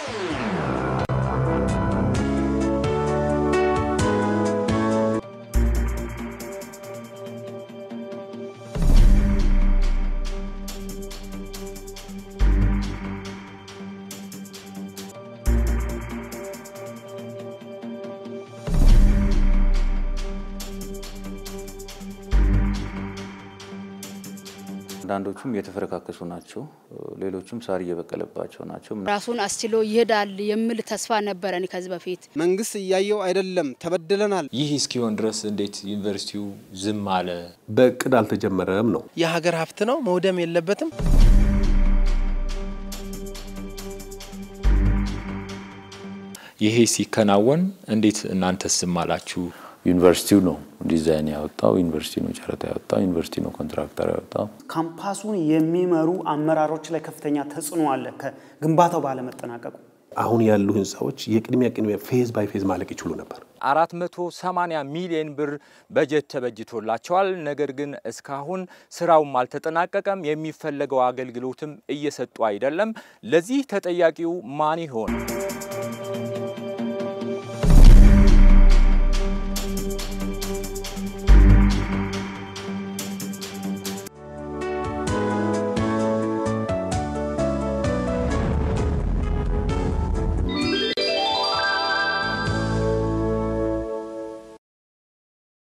አንዳንዶቹም የተፈረካከሱ ናቸው። ሌሎቹም ሳር እየበቀለባቸው ናቸው። ራሱን አስችሎ ይሄዳል የሚል ተስፋ ነበረን ከዚህ በፊት። መንግስት እያየው አይደለም፣ ተበድለናል። ይህ እስኪሆን ድረስ እንዴት ዩኒቨርሲቲው ዝም አለ? በእቅድ አልተጀመረም ነው። የሀገር ሀብት ነው፣ መውደም የለበትም። ይሄ ሲከናወን እንዴት እናንተስ ዝም አላችሁ? ዩኒቨርሲቲው ነው ዲዛይን ያወጣው፣ ዩኒቨርሲቲ ነው ጨረታ ያወጣው፣ ዩኒቨርሲቲ ነው ኮንትራክተር ያወጣው። ካምፓሱን የሚመሩ አመራሮች ላይ ከፍተኛ ተጽዕኖ አለ ከግንባታው ባለመጠናቀቁ። አሁን ያሉ ህንፃዎች የቅድሚያ ቅድሚያ ፌዝ ባይ ፌዝ ማለቅ ይችሉ ነበር። 480 ሚሊዮን ብር በጀት ተበጅቶላቸዋል። ነገር ግን እስካሁን ስራውም አልተጠናቀቀም። የሚፈለገው አገልግሎትም እየሰጡ አይደለም። ለዚህ ተጠያቂው ማን ይሆን?